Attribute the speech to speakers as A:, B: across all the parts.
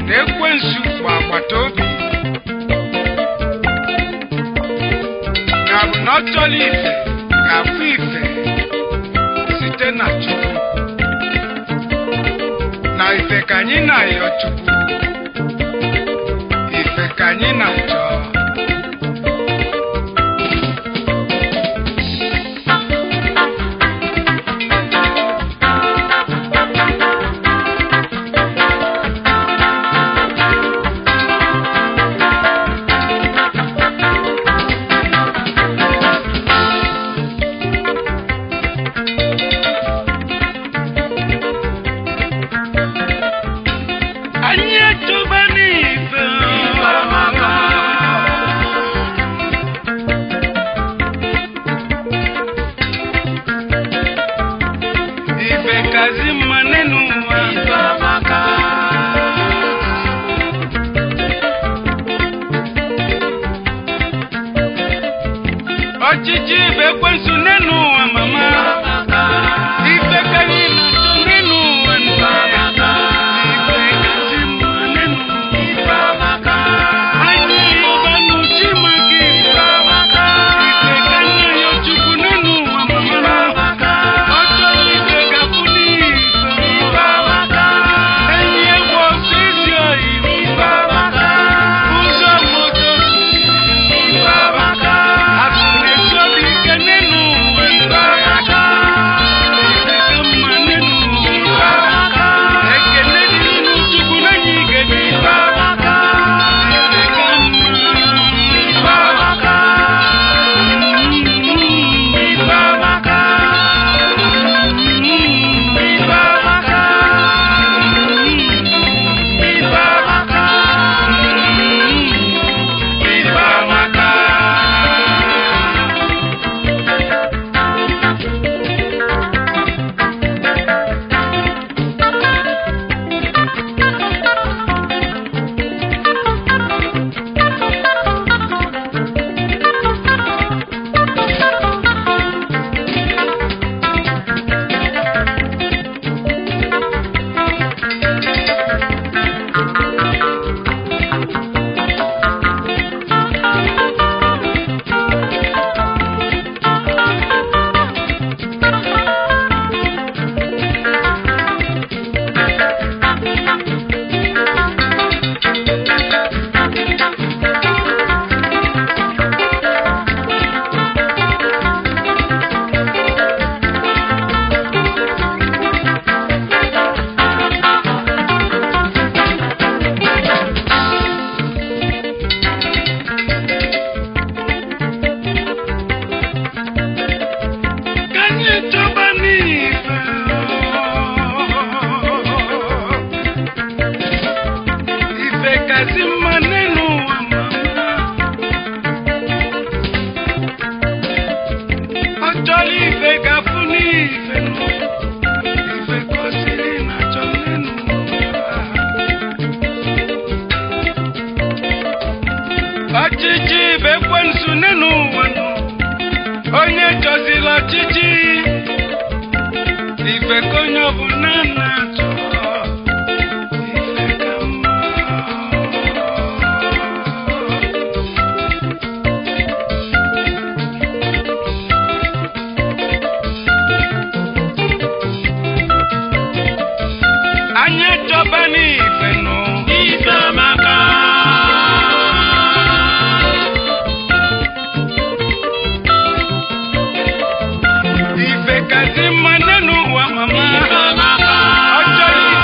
A: na ekwensu bụ agbata obi ya bụ na ọ chọrọ ife ga-afụ ife site na chukwu na ife ka anyị na-ayọ chukwu ife ka anyị na-achọ anyị echọba n'ife ife kazi mma n'enu ụwa ọchịchị ife ekwensu n'enu ụwa mama ife ka anyị na-achọ n'enu ụwa nna ife kazi mma n'enu ụwa anyị ọbanụ chi maka ife ife ka nna ya chukwu n'enu ụwa mama ọ chọrọ ife gafụ n'ife enyi egwu ọsọ isi oyi ụzọ moto akụ na-esi obi ike n'enu ụwa ife ka mma n'enu ụwa ekele dịrị chukwu n'enyi igede ife ka Ka anyị chọba n'ife ife kasị mma n'elu ụwa mama ọ chọrọ ife gafụ n'ife nụ ife gosiri na chọ n'elu ụwa ọchịchị ife ekwensu n'elu ụwa nụ onye chọziri ọchịchị ife ka onye ọbụla na-achọ ife ka mma anyị chọba n'ife nụ
B: Ife maka
A: ife kazi mma n'elu ụwa mama
B: Ife maka
A: ọ chọrọ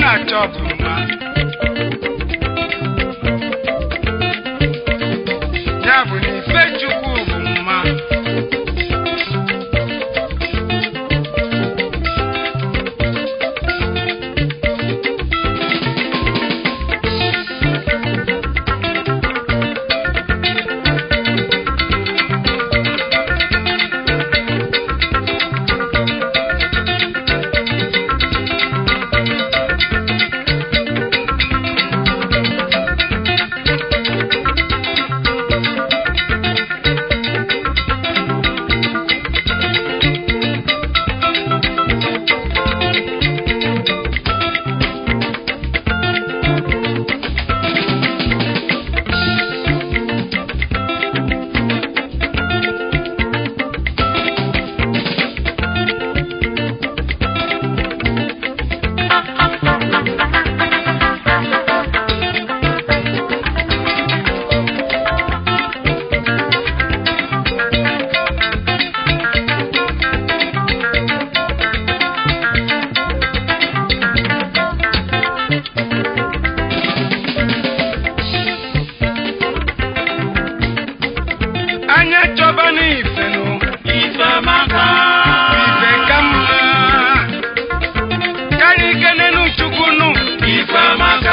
A: achọ bụ mma ya bụ na ife chukwu bụ mma anya chọba n'ife nụ
B: ife maka
A: ife ka mma karịa ike n'enu chukwu nụ
B: ife maka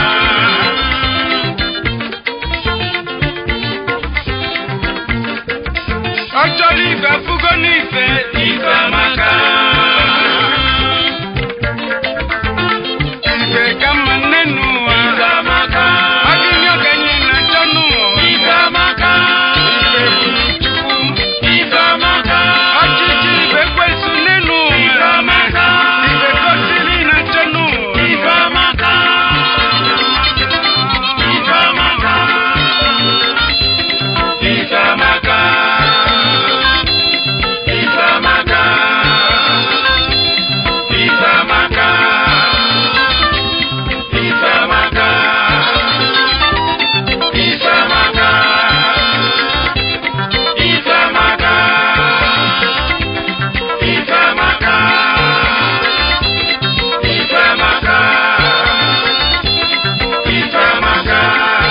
A: ọ chọrọ ife afụgo n'ife
B: ife maka
A: ife ka mma nne n'ụwa
B: ife maka
A: ọ dị nye okenye na-achọ n'ụwa
B: ife maka
A: ife bụ chukwu
B: ife maka
A: ọchịchị ife kwesu nne n'ụwa
B: ife maka
A: ife gosiri na-achọ n'ụwa
B: ife maka ife maka ife maka ife maka ife maka ife maka ife maka ife maka ife maka ife maka ife maka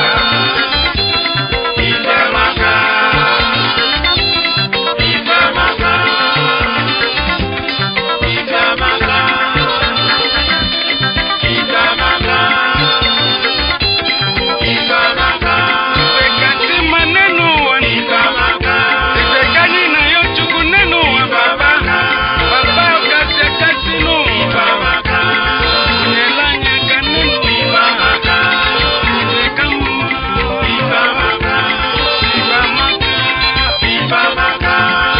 B: ife maka ife maka ife maka ife maka ife maka
A: ife kasị mma nne n'ụwa
B: ife maka
A: ife ka anyị na ya chukwu nne n'ụwa baba baba ọkasị akasị
B: ife
A: n'ụwa
B: maka
A: nyela anyị aka nne
B: ife
A: n'ụwa
B: maka
A: ife ka mma
B: ife maka
A: ife amaka
B: ife maka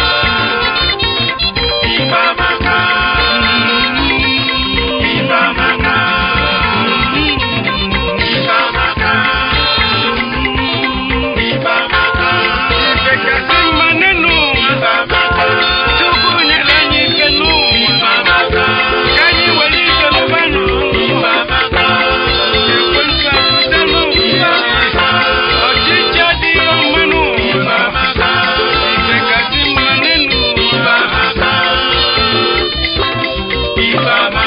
B: ife maka ife maka ife maka ife maka
A: ife kasị mma nne n'ụwa
B: ife maka
A: chukwu nyere anyị ike n'ụwa
B: ife maka
A: ka anyị were ike lụba n'ụwa
B: ife maka
A: ekwensu apụta n'ụwa ọchịchị adịghị ọma n'ụwa
B: ife maka
A: ife kasị mma nne n'ụwa
B: ife maka ife